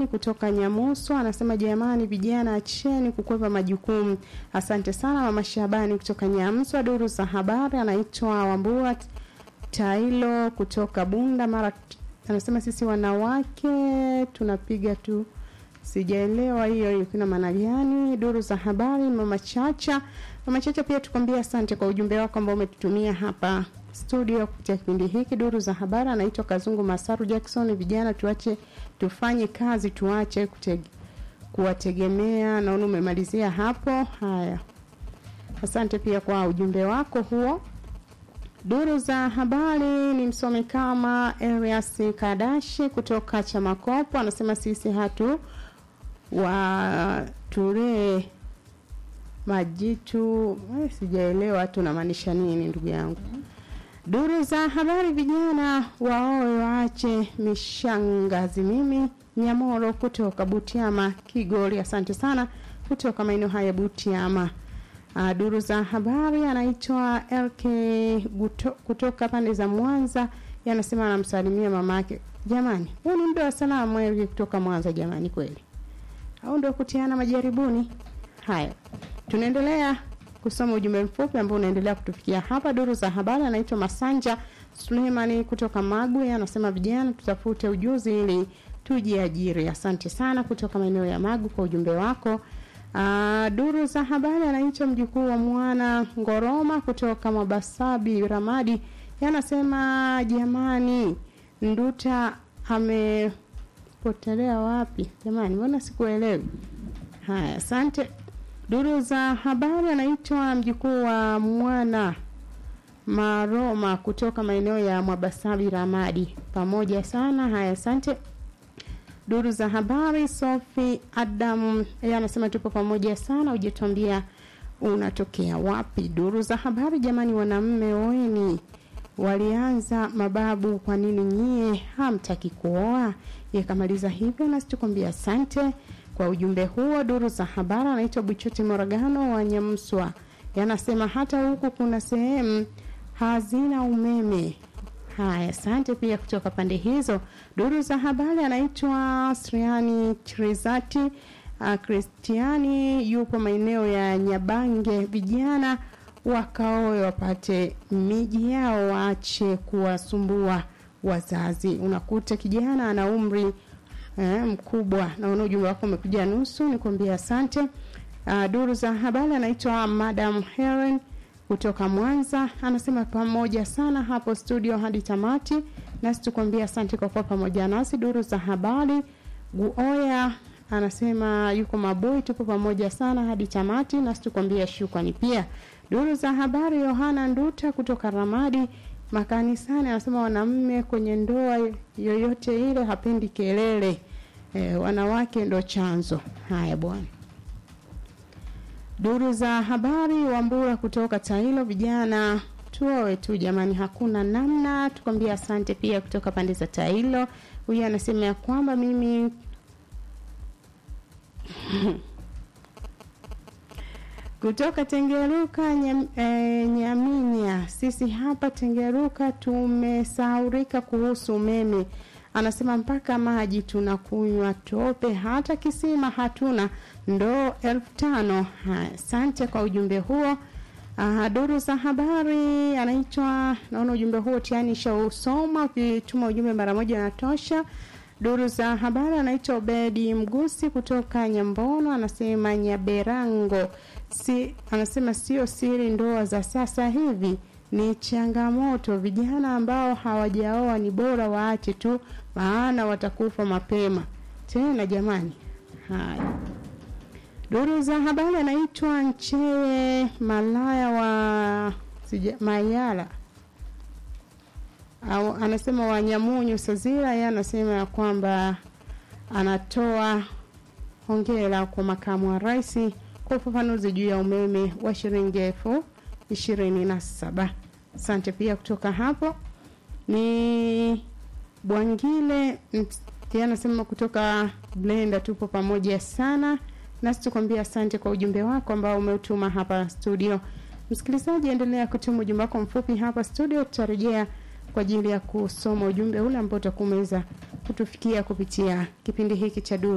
John kutoka Nyamuso anasema jamani, vijana acheni kukwepa majukumu. Asante sana mama Shabani kutoka Nyamswa. Duru za habari anaitwa Wambua Tailo kutoka Bunda Mara, anasema sisi wanawake tunapiga tu sijaelewa hiyo hiyo kuna maana gani. Duru za habari, mama Chacha. Mama Chacha, pia tukwambia asante kwa ujumbe wako ambao umetutumia hapa studio kupitia kipindi hiki. Duru za habari, anaitwa Kazungu Masaru Jackson. Vijana tuache tufanye kazi, tuache kutege, kuwategemea. Naona umemalizia hapo. Haya, asante pia kwa ujumbe wako huo. Duru za habari ni msomi kama Elias Kadashi kutoka Chamakopo anasema sisi hatu waturee majitu eh, sijaelewa tunamaanisha nini ndugu yangu. Duru za habari, vijana waoe waache mishangazi. Mimi Nyamoro kutoka Butiama Kigori, asante sana kutoka maeneo haya Butiama. Uh, duru za habari anaitwa LK Guto, kutoka pande za Mwanza, yanasema anamsalimia mamake. Jamani, huu ni muda wa salamu LK kutoka Mwanza. Jamani, kweli au ndio kutiana majaribuni? Haya, tunaendelea kusoma ujumbe mfupi ambao unaendelea kutufikia hapa. Duru za habari anaitwa Masanja Suleimani kutoka Magwe, anasema vijana tutafute ujuzi ili tujiajiri. Asante sana kutoka maeneo ya Magu kwa ujumbe wako. Uh, duru za habari anaitwa mjukuu wa mwana Ngoroma kutoka Mabasabi Ramadi, yanasema jamani, Nduta amepotelea wapi jamani, mbona sikuelewi? Haya, asante. Duru za habari anaitwa mjukuu wa mwana Maroma kutoka maeneo ya Mwabasabi Ramadi, pamoja sana. Haya, asante duru za habari Sofi Adam yeye anasema tupo pamoja sana, ujituambia unatokea wapi. Duru za habari jamani, wanamme oeni, walianza mababu, kwa nini nyie hamtaki kuoa? Yakamaliza hivyo, nasi tukwambia asante kwa ujumbe huo. Duru za habari anaitwa Buchoti Moragano wa Nyamswa, yanasema hata huku kuna sehemu hazina umeme. Haya, asante pia kutoka pande hizo. Duru za habari anaitwa Sriani Trizati Kristiani, yupo maeneo ya Nyabange. Vijana wakaoe wapate miji yao, waache kuwasumbua wazazi. Unakuta kijana ana umri eh, mkubwa. Naona ujumbe wako umekuja nusu, nikwambia asante. Uh, duru za habari anaitwa Madam Helen kutoka Mwanza anasema pamoja sana hapo studio hadi tamati, nasi tukwambia asante kwa kuwa pamoja nasi. Duru za habari Guoya anasema yuko Maboi, tupo pamoja sana hadi tamati, nasi tukwambia shukrani pia. Duru za habari Yohana Nduta kutoka Ramadi makanisani anasema wanamme kwenye ndoa yoyote ile hapendi kelele, e, wanawake ndo chanzo. Haya bwana. Duru za habari Wambura kutoka Tailo, vijana tuoe tu jamani, hakuna namna. Tukwambia asante pia kutoka pande za Tailo. Huyu anasema ya kwamba mimi kutoka Tengeruka nyam, e, Nyaminya, sisi hapa Tengeruka tumesaurika kuhusu umeme. Anasema mpaka maji tunakunywa tope, hata kisima hatuna, ndoo elfu tano. Asante kwa ujumbe huo. Uh, duru za habari anaitwa, naona ujumbe huo tiani shausoma, ukituma ujumbe mara moja natosha. Duru za habari anaitwa Obedi Mgusi kutoka Nyambono, anasema Nyaberango si, anasema sio siri, ndoa za sasa hivi ni changamoto. Vijana ambao hawajaoa ni bora waache tu, maana watakufa mapema tena. Jamani, haya duru za habari anaitwa Nchee Malaya wa sija, Mayala au anasema Wanyamunyu Sazira. Yeye anasema ya kwamba anatoa hongera kwa makamu wa rais kwa ufafanuzi juu ya umeme wa shilingi elfu ishirini na saba. Asante pia kutoka hapo ni Bwangile anasema kutoka Blenda, tupo pamoja sana nasi tukwambia asante kwa ujumbe wako ambao umeutuma hapa studio. Msikilizaji, endelea kutuma ujumbe wako mfupi hapa studio, tutarejea kwa ajili ya kusoma ujumbe ule ambao utakuwa umeweza kutufikia kupitia kipindi hiki cha Duru